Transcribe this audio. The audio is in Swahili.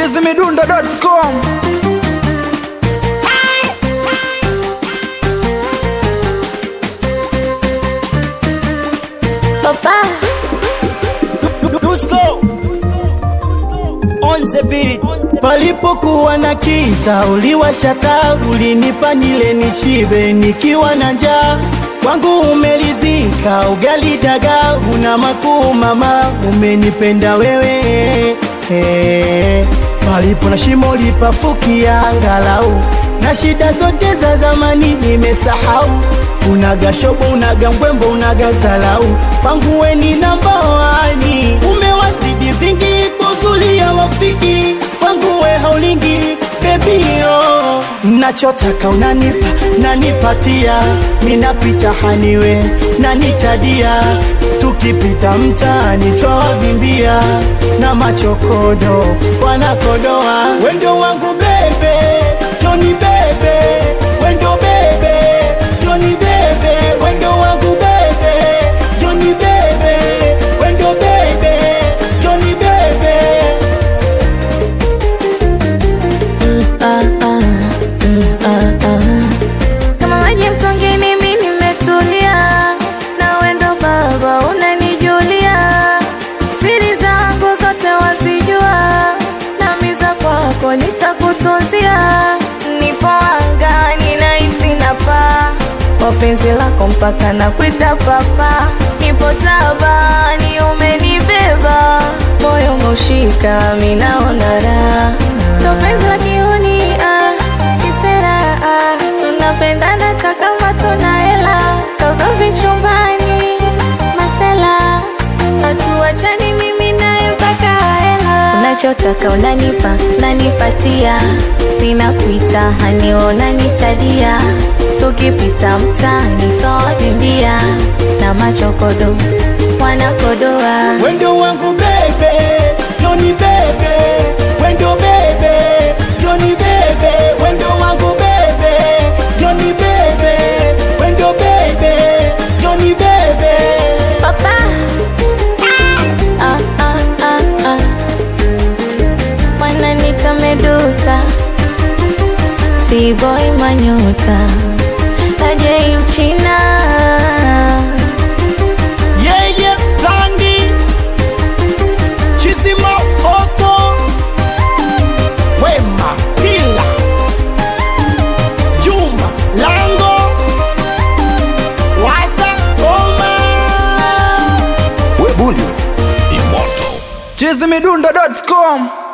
chizimidundo.com Papa, Dusko on the beat. Palipokuwa na kisa uliwasha taa, ulinipa nile nishibe nikiwa na njaa. Kwangu umelizika ugali dagaa, una makuu mama, umenipenda wewe eh. Palipo na shimo lipafukia angalau, na shida zote za zamani nimesahau. Unaga shobo, unaga mbwembo, unaga zalau, kwangu we ni namba wani, umewazidi vingi kuzulia wafiki kwangu we haulingi baby oh. Nachotaka unanipa nanipatia, minapita haniwe nanitadia, tukipita mtaani twawavimbia na machokodo wanakodoa, wendo wangu bebe Joni bebe, wendo bebe Joni bebe, wendo wangu bebe Joni bebe, wendo bebe Joni bebe ah, ah, mm, ah, ah. Kama maji mtongini mi nimetulia, na wendo baba unanijulia, siri zangu zote wazijua, nami za kwako nitakutunzia. Nipo angani nahisi napaa kwa penzi lako mpaka na kuita papa, nipo tabani umenibeba, moyo umeushika mi naona raha, so penzi la kiuni ah, kisera ah, tunapendana hata kama tuna hela, kaugavi chumbani masela, hatuachani mimi naye mpaka hela, unachotaka unanipa nanipatia, ninakuita hani unanitadia, tukipita mtaani twawavimbia na machokodo wanakodoa Wendo wangu bebe, Johnny bebe, wendo bebe, Johnny bebe, wendo wangu bebe, Johnny bebe, wendo bebe, Johnny bebe. Papa. Ah, ah, ah, ah. Wananita Medusa, T-boy Manyota, Tajay Mchina. Yeye Blandi, Chizima Oto, Wema Pila, Juma Lango, Wata Oma. chizimidundo.com